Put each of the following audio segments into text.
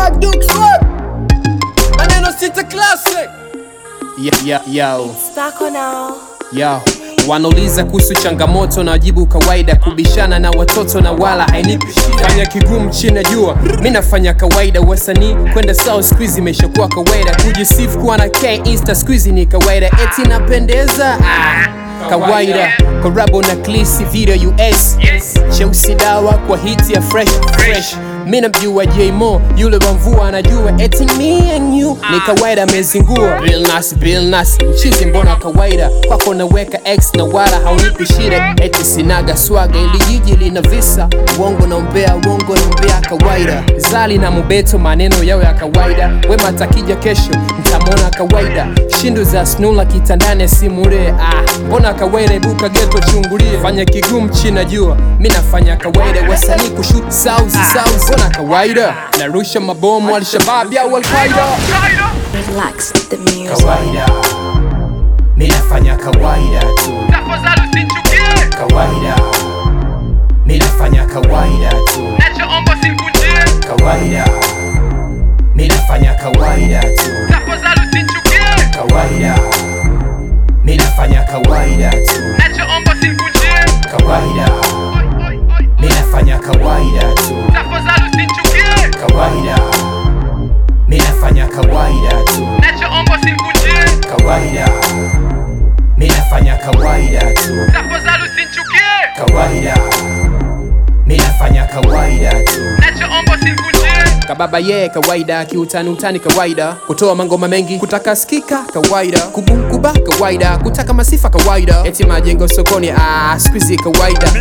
Swag Duke Swag Maneno sita classic Ya, ya, yao, Stako now. yao. Wanauliza kuhusu changamoto na wajibu kawaida, kubishana na watoto na wala hainipi shida. Fanya kigumu chini ya jua, mi nafanya kawaida. Wasanii kwenda sawa siku hizi imeshakuwa kawaida, kujisifu kuwa na K insta siku hizi ni kawaida, eti napendeza ah, kawaida. Korabo na Klisi video US cheusi dawa kwa hiti ya fresh fresh mi namjua J-Mo yule wa mvua anajua eti me and you ni kawaida amezingua Bill Nas Bill Nas mchizi mbona kawaida kwako naweka X na wala haunipi shida eti sinaga swaga ili jiji lina visa uongo na umbea uongo na umbea kawaida Zali na Mubeto maneno yao ya kawaida Wema takija kesho mtamwona kawaida shindu za snula kitandani simule ah mbona kawaida ibuka geto chungulie fanya kigumu china jua mi nafanya kawaida wasanii kushoot sauzi sauzi mbona kawaida narusha mabomu alshabab au alqaida Relax the music. kawaida mi nafanya kawaida tu tafadhali usinichukie, kawaida mi nafanya kawaida tu nachoomba usikunjie, kawaida mi nafanya kawaida tu tafadhali usinichukie, kawaida mi nafanya kawaida tu nachoomba usikunjie, kawaida mi nafanya kawaida tu tafadhali usinichukie, kawaida mi nafanya kawaida tu nachoomba usikunjie, kawaida mi nafanya kawaida tu tafadhali usinichukie, kawaida mi nafanya kawaida tu nachoomba usikunjie, kababa yeye kawaida kiutani utani kawaida kutoa mangoma mengi kutaka skika kawaida kubunkuba kawaida kutaka masifa kawaida eti majengo sokoni ah, squeezy kawaida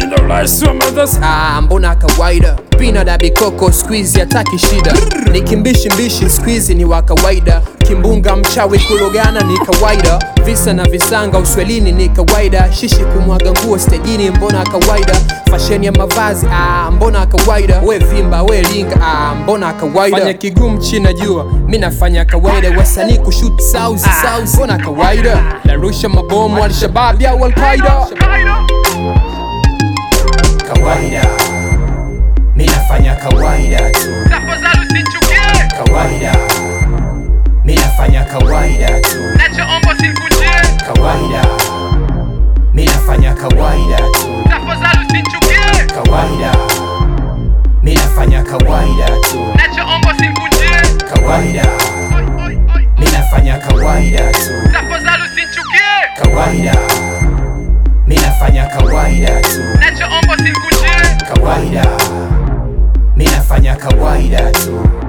ah, mbona kawaida pina da bikoko squeezy hataki shida ni kimbishi mbishi squeezy ni wa kawaida kimbunga mchawi kulogana ni kawaida visa na visanga uswelini ni kawaida shishi kumwaga nguo stejini mbona kawaida fasheni ya mavazi ah, mbona kawaida we vimba we linga ah, mbona kawaida fanya kigumu china jua mi nafanya kawaida wasanii kushut sauzi sauzi mbona kawaida narusha mabomu alshabab au alqaida kawaida mi nafanya kawaida tu tafadhali usinichukie, kawaida mi nafanya kawaida tu nachoomba usikunjie, kawaida mi nafanya kawaida tu tafadhali usinichukie, kawaida mi nafanya kawaida tu nachoomba usikunjie, kawaida mi nafanya kawaida tu tafadhali usinichukie, kawaida mi nafanya kawaida tu nachoomba usikunjie, kawaida mi nafanya kawaida tu